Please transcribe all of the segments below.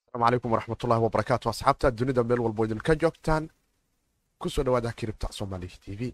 asalaamu calaykum waraxmatullahi wabarakaatu asxaabta dunida meel walbo idinka joogtaan ku soo dhawaada kiribta soomaaliya t v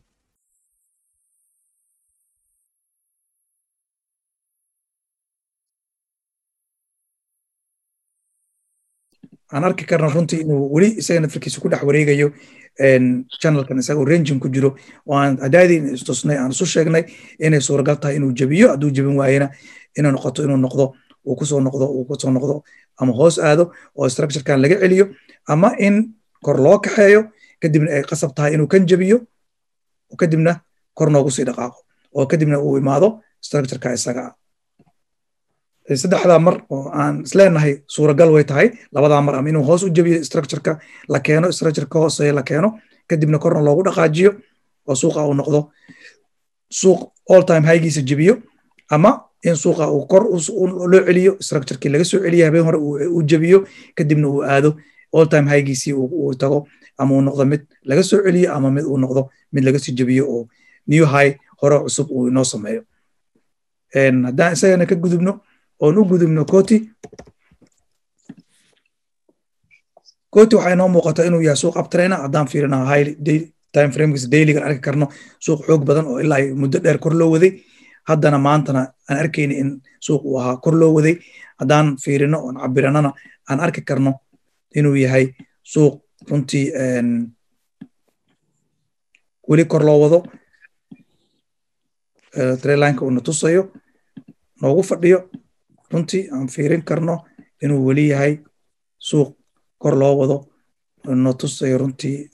aan arki karna runtii inuu weli isaga nafirkiisa ku dhex wareegayo channelkan isagoo rangin ku jiro oo aan adaadii istusnay aan isu sheegnay inay suuragal tahay inuu jebiyo hadduu jebin waayena inay noqoto inuu noqdo uu kusoo noqdo uu kusoo noqdo ama hoos aado oo structurekan laga celiyo ama in kor loo kaxeeyo kadibna ay qasab tahay inuu kan jebiyo kadibna kor noogu sii dhaqaaqo oo kadibna uu imaado structureka isaga ah saddexdaa mar oo aan isleenahay suuragal way tahay labadaa mar ama inuu hoos u jebiyo structureka la keeno structureka hooseeya la keeno kadibna korna loogu dhaqaajiyo oo suuqa uu noqdo suuq all time highgiisa jebiyo ama in suuqa uu kor loo celiyo structurekii laga soo celiya habeen hore uu jebiyo kadibna uu aado all time highgiisii uu tago ama uu noqdo mid laga soo celiyo ama mid uu noqdo mid laga sii jebiyo oo new high hore cusub uu inoo sameeyo haddaan isagana ka gudubno oon u gudubno coti coti waxaa inoo muuqata inuu yahay suuq abtrainer haddaan fiirina high time framekiisa dailygan arki karno suuq xoog badan oo ilaa muddo dheer kor loo waday haddana maantana aan arkayni in suuq uu ahaa kor loo waday haddaan fiirino oon cabiranana aan arki karno inuu yahay suuq runtii weli kor loo wado trailineka uuna tusayo noogu fadhiyo runtii aan fiirin karno inuu weli yahay suuq kor loo wado no tusayo runtii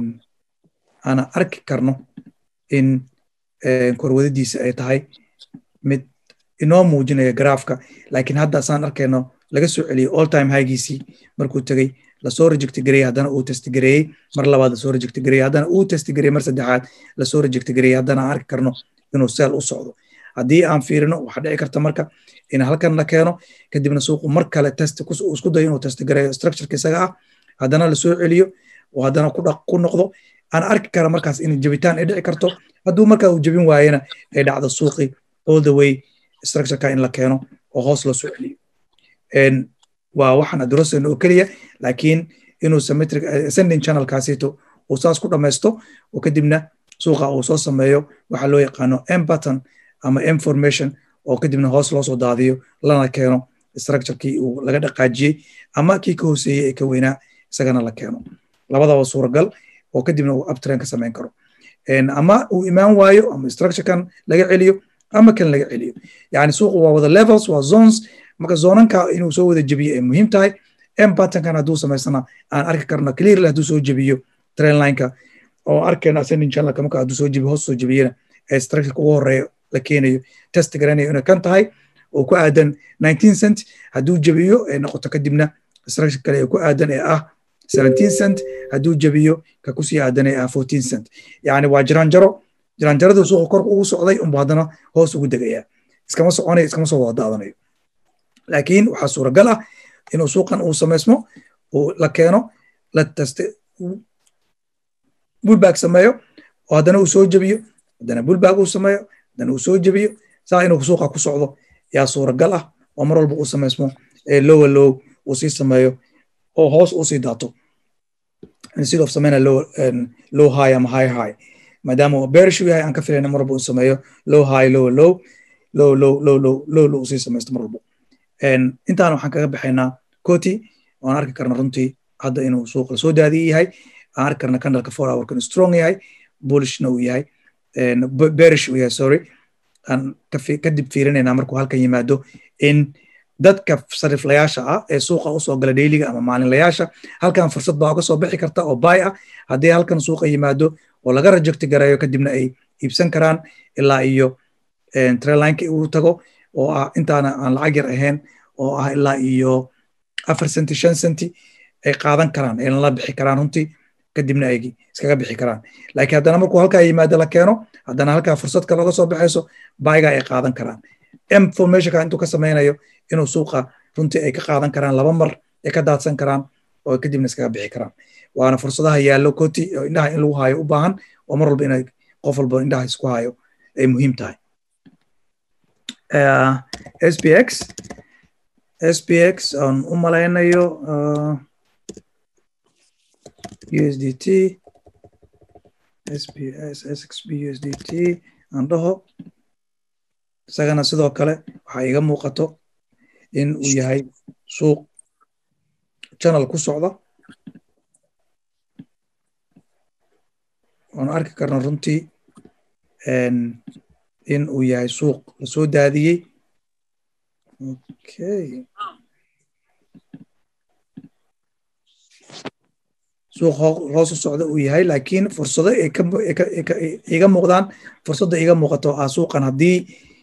aana arki karno in korwadadiisa ay tahay mid inoo muujinaya garaafka laakiin hadda saan arkayno laga soo celiyey all time highgiisii markuu tegey lasoo rejecti gareeyey haddana uu testi gareeyey mar labaad lasoo rejecti gareeyey haddana uu testi gareeyey mar saddexaad lasoo rejecti gareeyey haddana aan arki karno inuu seel u socdo haddii aan fiirino waxaa dhici karta marka in halkan la keeno kadibna suuqu mar kale test isku dayo inuu testi gareeyo structureka isaga ah haddana lasoo celiyo oo haddana ku noqdo aan arki kara markaas in jebitaan ay dhici karto hadduu markaa uu jebin waayena ay dhacdo suuqi all the way structureka in la keeno oo hoos loo soo celiyo waa waxaan adrosayno oo keliya laakiin inuu symmetric ascending channelkaasito uu saas ku dhamaysto oo kadibna suuqa uu soo sameeyo waxaa loo yaqaano m button ama m formation oo kadibna hoos loo soo daadiyo lana keeno structurekii uu laga dhaqaajiyey ama kii ka hooseeyey ee ka weynaa isagana la keeno labadaba suuragal oo kadibna uu uptrain ka samayn karo ama uu imaan waayo ama structurekan laga celiyo ama kan laga celiyo yani suuqu waa wada levels waa zones marka zoonanka inuu soo wada jebiyo ay muhiim tahay m buttonkan hadduu samaysana aan arki karno clearly hadduu soo jebiyo train lineka oo arkayna ascending channelka marka hadduu soo jebiyo hoos soo jebiyena ee structureka ugu horeeya la keenayo test garanayo inay kan tahay oo ku aadan nineteen cent hadduu jebiyo ay noqoto kadibna structure kale ee ku aadan ee ah seventeen cent hadduu jebiyo ka kusii aadan ee ah fourteen cent yacni waa jiraanjaro jiraanjaradu suuqa korka ugu socday unbu haddana hoos ugu degayaa iskama soconayo iskama soo wada daadanayo laakiin waxaa suuragal ah inuu suuqan uu samaysmo uu la keeno la teste bullback sameeyo oo haddana uu soo jebiyo haddana bullback uu sameeyo haddana uu soo jebiyo saa inuu suuqa ku socdo yaa suuragal ah oo mar walba uu samaysmo ee lowa low uu sii sameeyo oo hoos uu sii daato instead of sameyna low, low high ama high high maadaama bearish yahay aan ka filayna mar walba uu sameeyo low high low low low low low low low low sii samaysto mar walba intaan waxaan kaga baxaynaa coti waan arki karna runtii hadda inuu suuqa soo daadiye yahay aan arki karna candleka four hour kan strong yahay bullishna uu yahay bearish uu yahay sorry aan kadib fiirinaynaa markuu halkan yimaado in dadka sariflayaasha ah ee suuqa usoo gala dheyliga ama maalinlayaasha halkan fursad baa uga soo bixi karta oo bay ah haddii halkan suuqa yimaado oo laga rejecti gareeyo kadibna ay iibsan karaan ilaa iyo trailineka uu tago oo ah intaana aan lacag yar ahayn oo ah ilaa iyo afar senti shan senti ay qaadan karaan ayna la bixi karaan runtii kadibna ay iskaga bixi karaan laakiin haddana markuu halkaa yimaado la keeno haddana halkaa fursad kale oga soo baxayso bayga ay qaadan karaan m formationka intuu ka samaynayo inuu suuqa runtii ay ka qaadan karaan laba mar ay ka daadsan karaan oo kadibna iskaga bixi karaan waana fursadaha yaallo koti oo indhaha in lagu haayo u baahan oo mar walba inay qof walba indhaha isku haayo ay muhiim tahay SPX spx aan u malaynayo usdt sps sxb usdt aan dhaho isagana sidoo kale waxaa iga muuqato in uu yahay suuq channel ku socda waanu arki karna runtii in uu yahay suuq lasoo daadiyey okay suuq hoos u socda uu yahay laakiin fursado iga muuqdaan fursadda iga muuqato ah suuqan haddii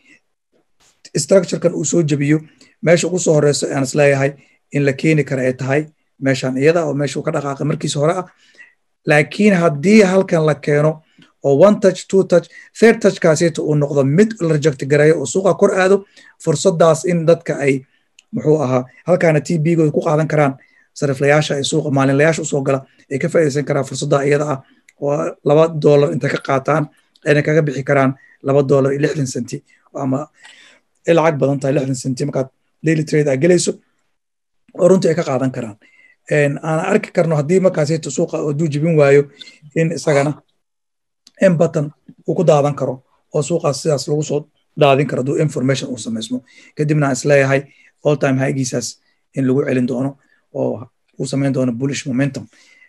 structurekan uu soo jebiyo meesha ugu soo horeyso aan isleeyahay in la keeni kara ay tahay meeshan iyada oo meesha uu ka dhaqaaqay markiisa hore ah laakiin haddii halkan la keeno oo one touch two touch third touchkaasita uu noqdo mid la reject gareeyo oo suuqa kor aado fursadaas in dadka ay muxuu ahaa halkaana t b-gooda ku qaadan karaan sariflayaasha ee suuqa maalinlayaasha usoo gala ay ka faa'iidaysan karaan fursadda iyada ah oo laba dollar intay ka qaataan ayna kaga bixi karaan laba dollar iyo lixdan senti ama ay lacag badan tahay lixdan senti markaad daily trade aa gelayso oo runtii ay ka qaadan karaan aan arki karno haddii markaasita suuqa hadduu jibin waayo in isagana in button uu ku daadan karo oo suuqaas sidaas lagu soo daadin karo hadduu information uu samaysmo kadibna aan isleeyahay all time highgiisaas in lagu celin doono oo uu samayn doono bullish momentum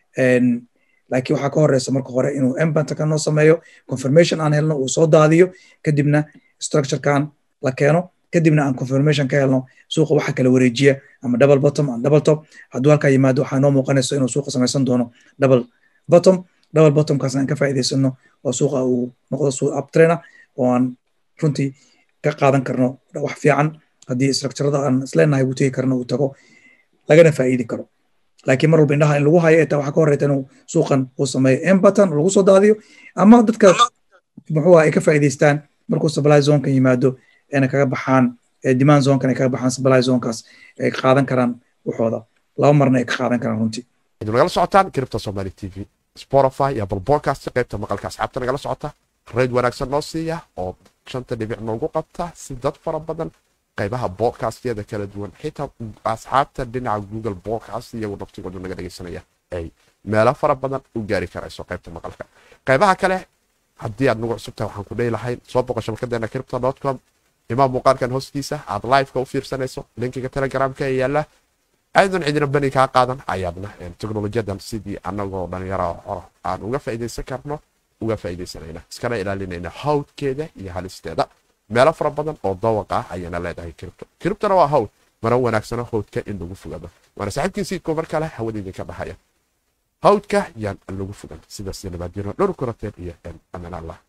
laakiin waxaa ka horeysa marka hore inuu embanta noo sameeyo confirmation aan helno uu soo daadiyo kadibna structurekan la keeno kadibna aan confirmation ka helno suuqa waxa kala wareejiya ama double bottom ama double top hadduu halkaa yimaado waxaa noo muuqanayso inuu suuqa samaysan doono double bottom double bottomkaasna aan ka faa'iidaysano oo suuqa uu noqdo suuq uptrainer oo aan runtii ka qaadan karno wax fiican haddii structurada aan isleenahay uu tegi karno uu tago lagana faa'iidi karo laakiin mar walba indhaha in lagu hayo etaa waxaa ka horeyta inuu suuqan uu sameeyo embatan lagu soo daadiyo ama dadka muxuu ay ka faa'iidaystaan markuu supply zonkan yimaado ayna kaga baxaan demand zonkan ay kaga baxaan supply zonkaas ay qaadan karaan waxooda laba marna ay ka qaadan karaan runtii idin nagala socotaan kiribta somali t v spotify iyo apple podcast qaybta maqalka asxaabta nagala socota rayd wanaagsan noo siiya oo shanta dhibic noogu qabta si dad fara badan qaybaha bodcastyada kala duwan xitaa asxaabta dhinaca google podcast iyagu naftigoodu naga dhegaysanaya ay meelo fara badan u gaari karayso qaybta maqalka qaybaha kale haddii aad nagu cusubtahay waxaan ku dhehi lahayn soo boqo shabakadeena cripto com imaam muuqaalkan hoostiisa aad liveka u fiirsanayso linkiga telegramka ee yaala aadan cidina bani kaa qaadan ayaadna teknolojiyadan sidii anagoo dhalinyaro xoro aan uga faa'iidaysan karno uga faa'iidaysanayna iskana ilaalinayna hawdkeeda iyo halisteeda meelo fara badan oo dawaq ah ayaana leedahay kiribto kiribtona waa hawd mana wanaagsano hawdka in lagu fogado waana saaxiibkii siidko mar kale hawada idinka dhahaya hawdka yaan lagu fogan sidaas nabaadyano dhowr koroteen iyo amaan allah